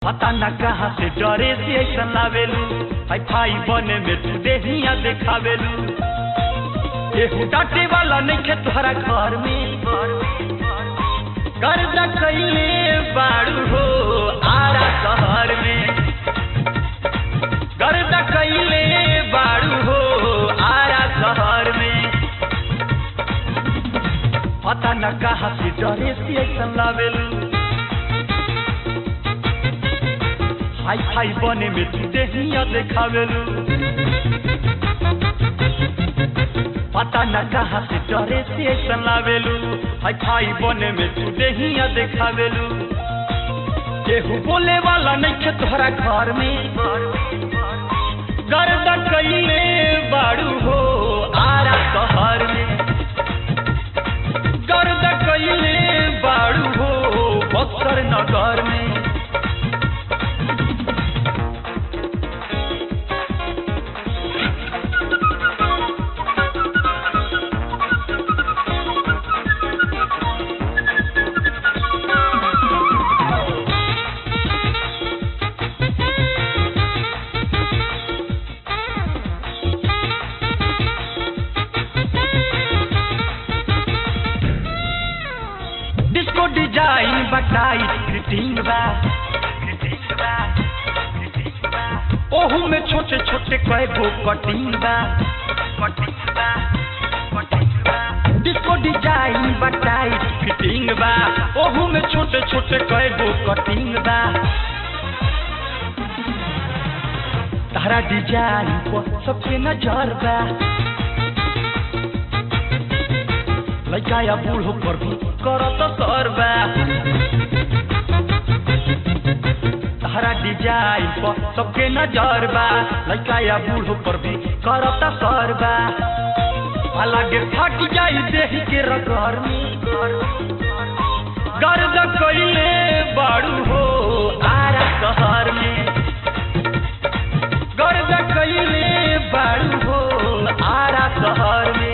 पता न कहाँ से डरे से ऐसा लावेलू हाई फाई बने में तू देहिया देखावेलू केहू डांटे वाला नहीं खे तोहरा घर में कर्जा कैले बाड़ू हो आरा शहर में गर्दा कैले बाड़ू हो आरा शहर में पता न कहाँ से डरे से ऐसा लावेलू हाई फाई बने में तू देहिया देखावेलू पता न कहाँ से डरे से ऐसा लावेलू हाई फाई बने में तू देहिया देखावेलू केहू बोले वाला नहीं खे तोहरा घर में गर्दा कैले बाड़ू हो आरा शहर में गर्दा कैले बाड़ू हो बक्सर नगर में डिस्को डिजाइन बटाई फिटिंग बा ओहू में छोटे छोटे कई गो कटिंग बा डिस्को डिजाइन बटाई फिटिंग बा ओहू में छोटे छोटे कई गो कटिंग बा तारा डिजाइन पर सबके नजर बा लड़का या बूढ़ो पर भी करत सरबा तारा डिजाइन पर सबके नजर बा लड़का या बूढ़ो पर भी करत सरबा अलगे फट जाई देही के रगर में गर्द कैले बाड़ू हो आरा शहर में गर्द कैले बाड़ू हो आरा शहर में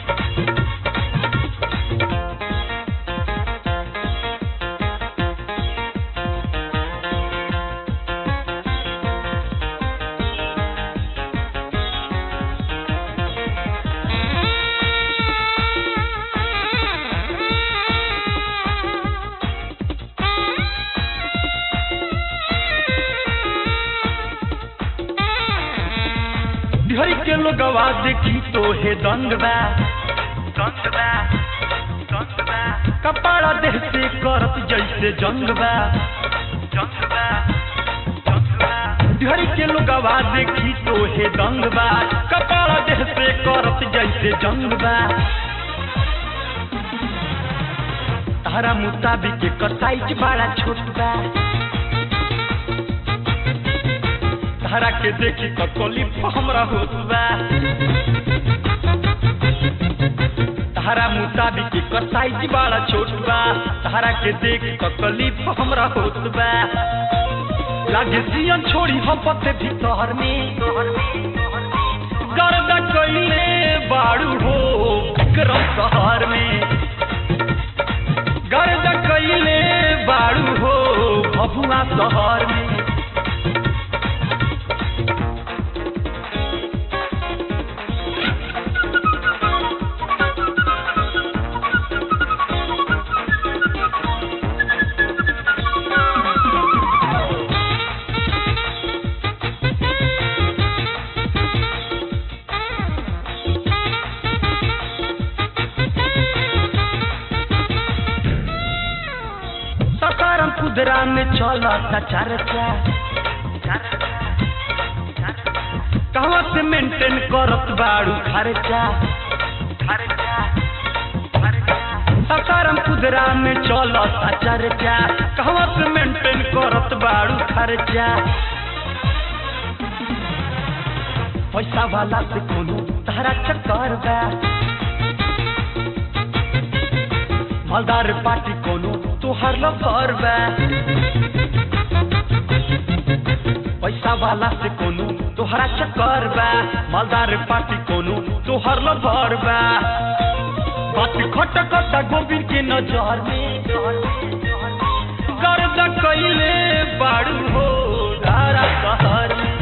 ढेरी के लोगवा देखी तो हे दंग बा दंग बा दंग बा कपड़ा देह से करत जैसे जंग बा जंग बा जंग बा ढेरी के लोगवा देखी तो हे दंग बा कपड़ा देह से करत जैसे जंग बा तारा मुताबिक एकर साइज बड़ा छोट बा तारा के देखी तो कोली हमरा होत बा तारा मुताबिक एकर साइज बड़ा छोट बा तारा के देखी तो कोली हमरा होत बा लागे सियन छोड़ी हम पते भीतर में गर्दा कैले बाड़ू हो विक्रम शहर में गर्दा कैले बाड़ू हो भभुआ शहर में सकारम कुदरा में चलता चर्चा कहवा से मेंटेन करत बाड़ू खर्चा सकारम कुदरा में चलता चर्चा कहवा से मेंटेन करत बाड़ू खर्चा पैसा वाला से कोनो तारा चक्कर बा मालदार पार्टी कोनो तोहर लफर बा पैसा वाला से कोनो तोहरा चक्कर बा मालदार पार्टी कोनो तोहर लफर बा बात खटकता गोविंद के नजर में गर्द कैले बाड़ू हो धारा शहर में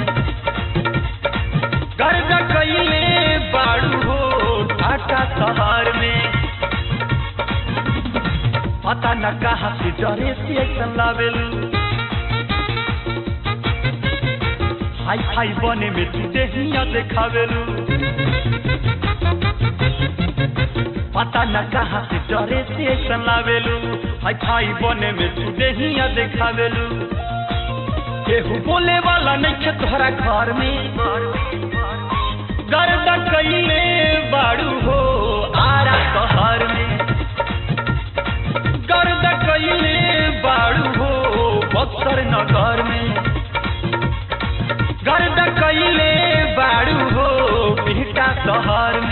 गर्द कैले बाड़ू हो ढाका शहर में पता न कहा से डरे से ऐसन लावेलू हाई फाई बने में तू देहिया देखावेलू पता न कहा से डरे से ऐसन लावेलू हाई फाई बने में तू देहिया देखावेलू केहू बोले वाला नहीं खे तोहरा घर में गर्द कैले बाड़ू हो आरा शहर में गर्द कैले बाड़ू हो बक्सर नगर में गर्द कैले बाड़ू हो बिहटा शहर में